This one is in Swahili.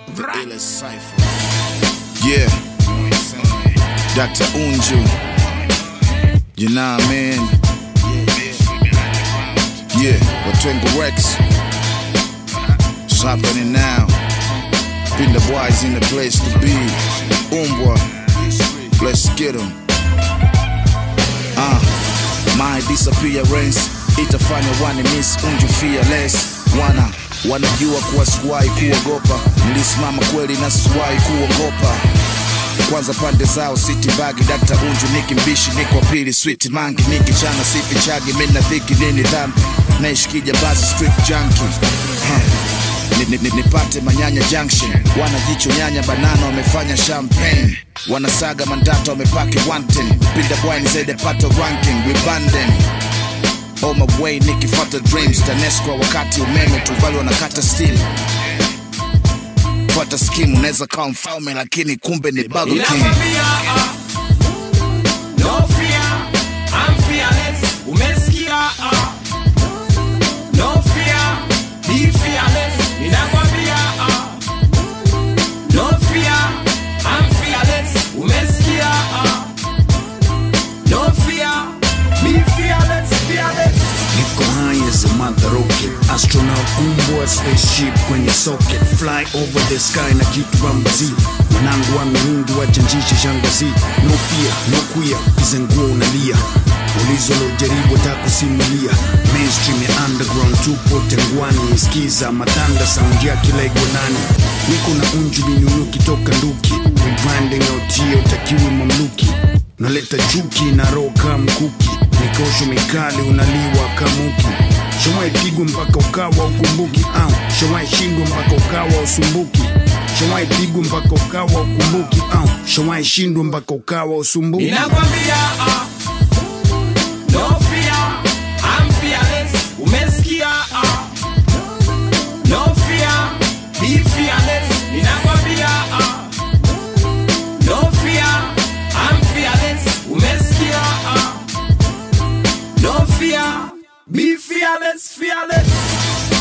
The illest cipher. Yeah. Dr. Unju. You know what I mean? Yeah. Watwengo Rex. It's happening now. Been the boys in the place to be. Umbwa. Let's get 'em. Uh, my disappearance itafanya wani miss unju fearless wana wanajua kuwa sikuwahi kuogopa nilisimama kweli na sikuwahi kuogopa kwanza pande zao city bagi dakta unju niki mbishi niko pili sweet mangi niki chana sifi chagi mina dhiki nini dhambi naishikija basi street junkie huh. Ni- ni- ni- nipate manyanya junction wanajicho nyanya banana wamefanya champagne wanasaga mandata wamepaki wanten pinda bwani zaidi pato ranking wibanden on my way nikifata dreams tanesco wakati umeme tuvali wanakata steel fata skim unaweza kawa mfalme lakini kumbe ni Burger King. Ninakwambia, ah, no fear, I'm fearless. Umesikia, ah, no fear, be fearless. Ninakwambia, ah, no fear, I'm fearless. Umesikia, ah, no fear, be fearless, fearless. Niko high as a mother rocket Astronaut umbwa spaceship kwenye socket Fly over the sky na kitu bambazi Mwanangu wa miungi wachanjishe shangazi No fear, no queer, kizenguo unalia Ulizo lojaribu takusimulia Mainstream ya underground tupo tengwani Skiza matanda sound ya kila igonani Niko na unju binunuki toka nduki Rebranding autie utakiwi mamluki Naleta chuki na roho kama mkuki Mikosho mikali unaliwa kamuki Shawai pigwa mpaka ukawa ukumbuki au Shawai shindwa mpaka ukawa usumbuki Shawai pigwa mpaka ukawa ukumbuki au Shawai shindwa mpaka ukawa usumbuki Ninakwambia, ah, no fear, I'm fearless. Umesikia, ah, no fear, be fearless. Ninakwambia, ah, no fear, I'm fearless. Umesikia, ah, no fear, be fearless, fearless.